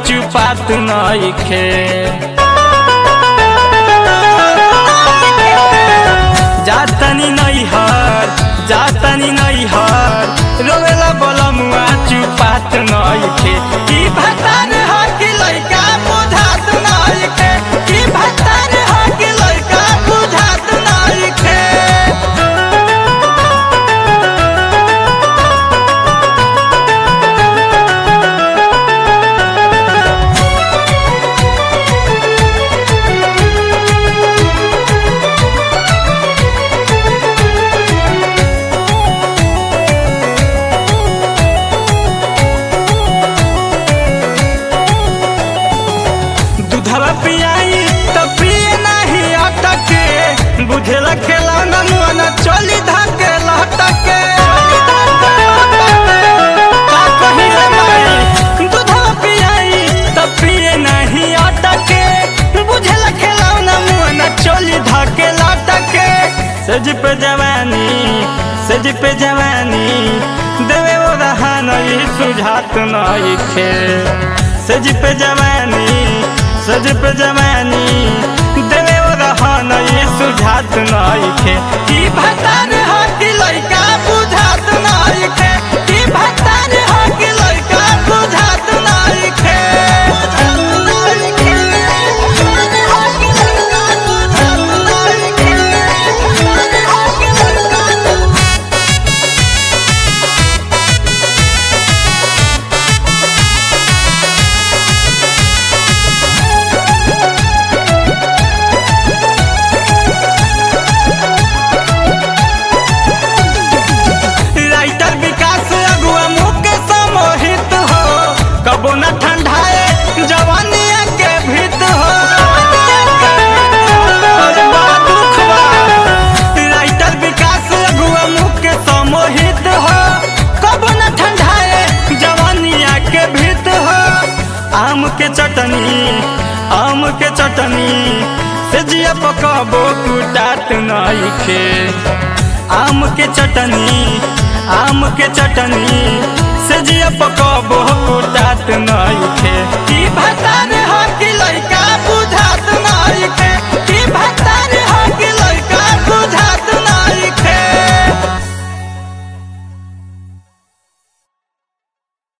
चुपात नइखे जातनी नैहर जातनी नैहर रोवेला बलमुआ चुपात नइखे की भतार ह कि लइका बुझात नइखे की भतार ह कि लइका बुझात नइखे दूधवा पियाई त पिए नाही अटके बुझेला खेलौना मुआना चली धके लटके का कही रे माई दूधवा पियाई त पिए नाही अटके बुझेला खेलौना मुआना चली धके लटके सज पे जवानी सज पे जवानी देवे वो रहान ई सुझात नइखे सज पे जवानी सज पे जवानी देवे वो रहन ये सुझात नइखे की भतार ह कि लइका बुझात नइखे की भतार ह कि लइका बुझात नइखे राइटर विकास अगुआ मुख के समोहित हो कबो न ठंडाए जवानिया के भीत हो अरे बा दुख बा। राइटर विकास अगुआ मुख के समोहित हो कबो न ठंडाए जवानिया के भीत हो आम के चटनी आम के चटनी से जिया पकबो कुटात नइखे आम के चटनी आम के चटनी से जिया पकबो कुटात नइखे